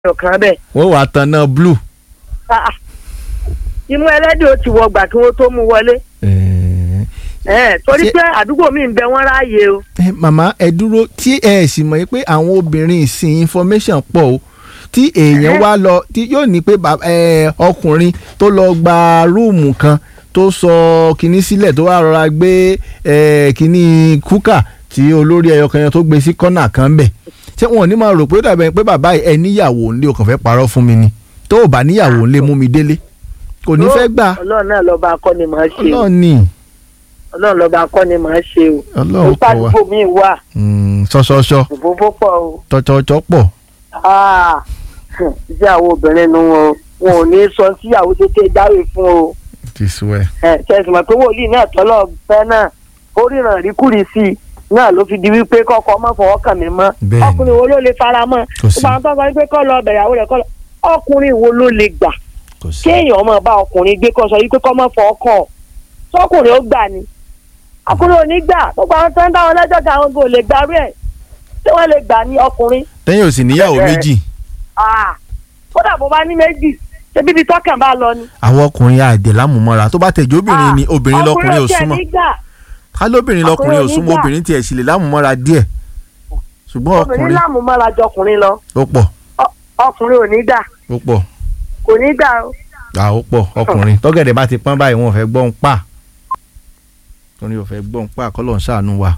ọ̀kan bẹ́ẹ̀. wọ́n wàá tan náà blue. Ah, ah. imú ẹlẹ́dẹ̀ ó ti wọ gbà kí wọ́n tó mú wọlé. Eh, Eh, torí Ṣé- pé àdúgbò mi ń bẹ wọ́n ráàyè o. eh, màmá ẹ dúró tí ẹ sì mọ̀ pé àwọn obìnrin ìsìn information pọ̀ o tí èèyàn wá lọ tí yóò ní pé bàbá- eh, ọkùnrin tó lọ gba rúùmù kan tó sọ kinní sílẹ̀ tó wá rọra gbé eh, kinní kúkà tí olórí ẹyọ kan yẹn tó gbé sí kọ́nà kan bẹ̀ ṣé wọn ò ní máa rò pé ó dàbẹ̀ pé bàbá ẹ níyàwó ńlé o kàn fẹ́ parọ́ fún mi ni tó o bá níyàwó ńlé mú mi délé kò ní fẹ́ gbà ọlọ́run náà lọ́ba akọ́ni máa ṣe o. ọlọ́ọ̀ ni ọlọ́run lọ́ba akọ́ni máa ṣe o. ọlọ́ọ̀ kọ wa àdúgbò mi wà Mm, ṣọṣọṣọ òfófó pọ̀ o. tọ́tọ́tọ́ pọ̀ Ah, iṣẹ́ àwọn obìnrin nu wọn o. wọn ò ní sọ síyàwó tètè jáwé fún o. ti sú ẹ. ẹ tẹsán mọ̀ pé wòlíì náà tọ́lọ̀ fẹ́ náà ó ríran ríkúri sí i náà ló fi di wípé kọ́kọ́ má fọwọ́ kàn mí mọ́ Bẹ́ẹ̀ni. ọkùnrin wo ló lè fara mọ́ Kò sí. gbogbo àwọn tó sọ wípé kọ́ lọ bẹ̀yàwó rẹ̀ kọ́ lọ ọkùnrin wo ló lè gbà kò sí. kéèyàn máa bá ọkùnrin gbé kọ́ sọ wípé kọ́ má fọwọ́ kàn ọ́ sọkùnrin ó gbà ni ọkùnrin ò ní gbà gbogbo àwọn tó ń dá wọn lẹ́jọ́ kan àwọn kò lè gbàrú ẹ̀ tí wọ́n lè gbà ní ọkùnrin tẹ́yìn ò sì níyàwó Bẹ́ẹ̀. méjì Ah, kódà bó bá ní méjì ṣebí ibi tọ́kàn bá lọ ni. àwọn ọkùnrin àdè lámùmọ́ra tó bá tẹ̀jú obìnrin ni Ah, obìnrin lọkùnrin ò ọkùnrin ò súnmọ́ tiẹ̀ ní gbà ká lóbìnrin lọkùnrin ò ọkùnrin ò ní súnmọ́ gbà. obìnrin tiẹ̀ sì lè lámùmọ́ra díẹ̀ ṣùgbọ́n obìnrin ọkùnrin láàmú mọ́ra jọ ọkùnrin lọ ó pọ̀ Ọ- ọkùnrin ò ní gbà ó pọ̀ kò ní gbà o. à ó pọ̀ ọkùnrin tọ́gẹ̀dẹ̀ bá ti pọ́n báyìí wọn ò fẹ́ gbọ́n pa ọkùnrin ò fẹ́ gbọ́n pa kọ́lọ́ ń ṣàánú wa.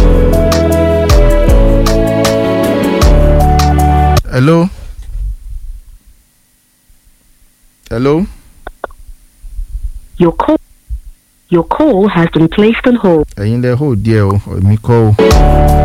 hello hello Your call, your call has been placed on hold. ẹ̀yin lẹ hó díẹ̀ o èmi kọ́ o.